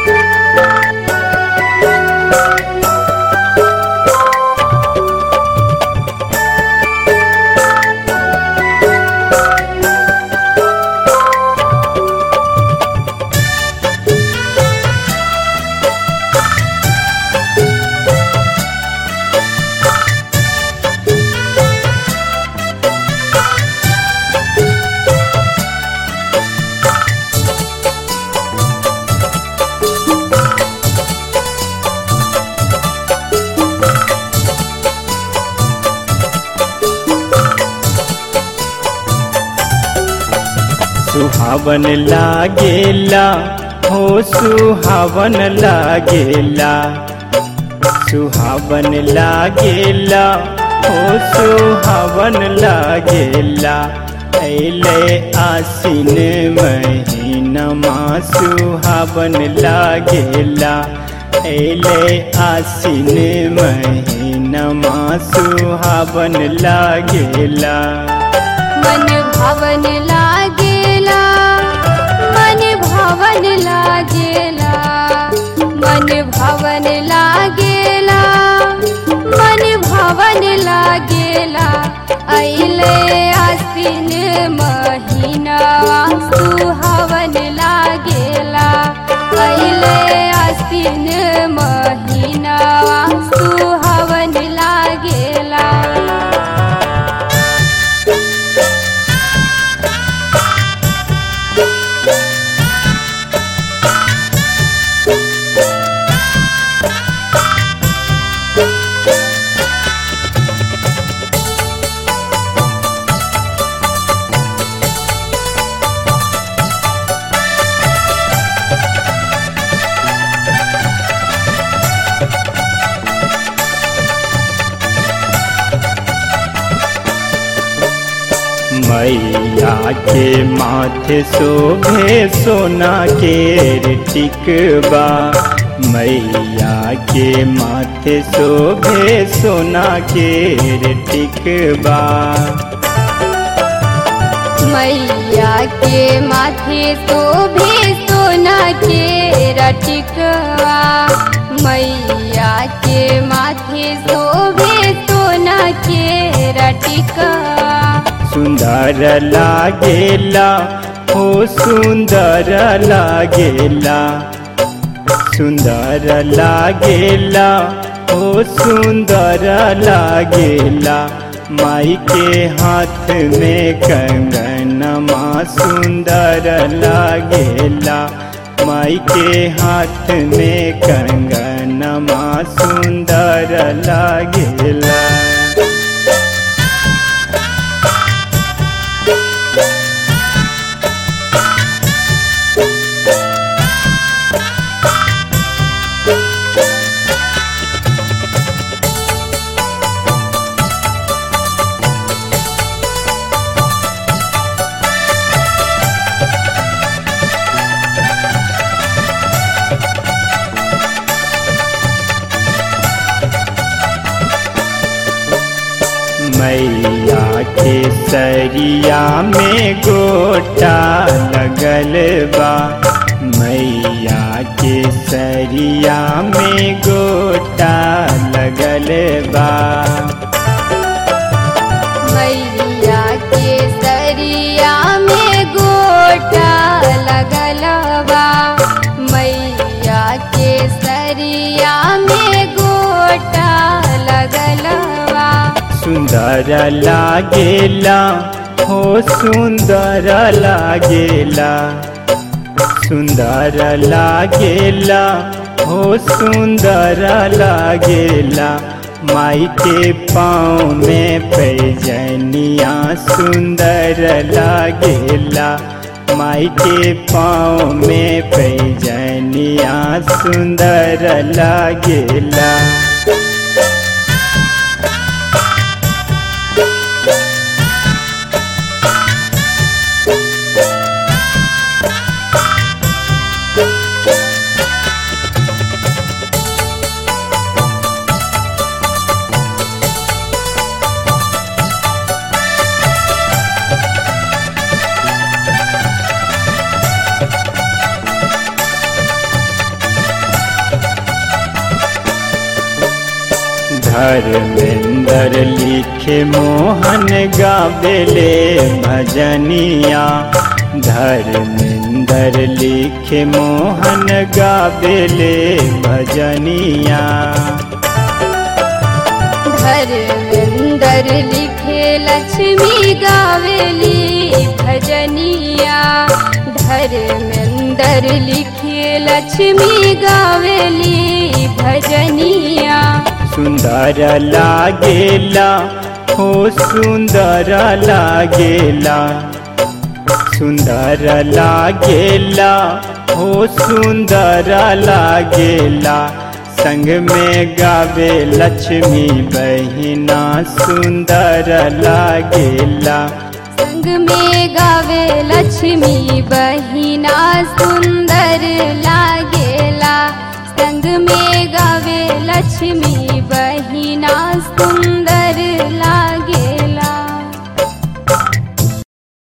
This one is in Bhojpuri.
सुहावन लागेला हो सुहावन लागेला सुहावन लागेला हो सुहावन लागेला अले आसिन महीनमा सुहावन लागेला अले आसिन महीनमा सुहावन लागेला मन भवन लागेला मन भवन लागेला मन भवन लागेला मन भवन लागेला अइले आसिन महीनावा सुहावन लागेला अइले आसिन महीनावा सुहावन लागेला मैया के माथे शोभे सोना के टिकबा मैया के माथे शोभे सोना के टिकबा मैया के माथे शोभे सोना के रटिकवा मैया के माथे शोभे सोना के रटिकवा सुंदर लागेला हो सुंदर लागेला सुंदर लागेला हो सुंदर लागेला माई के हाथ में कंगनमा सुंदर लागेला माई के हाथ में कंगनमा सुंदर लागेला मैया के सरिया में गोटा लगल बा मैया के सरिया में गोटा लगल बा मैया के सरिया में गोटा लगलवा मैया के सरिया में गोटा लगलवा सुंदर लागेला हो सुंदर लागेला सुंदर लागेला हो सुंदर लागेला माई के पाँव में पैजनिया सुंदर लागेला माई के पाँव में पैजनिया सुंदर लागेला धर्मेंद्र लिखे मोहन गावेले भजनिया धर्मेंद्र लिखे मोहन गावेले भजनिया धर्मेंद्र लिखे लक्ष्मी गावेली भजनिया धर्मेंद्र लिखे लक्ष्मी गावेली भजनिया सुंदर लागेला हो सुंदर लागेला सुंदर लागेला हो सुंदर लागेला संग में गावे लक्ष्मी बहिना सुंदर लागेला संग में गावे लक्ष्मी बहिना सुंदर लागेला संग में गावे लक्ष्मी बहिना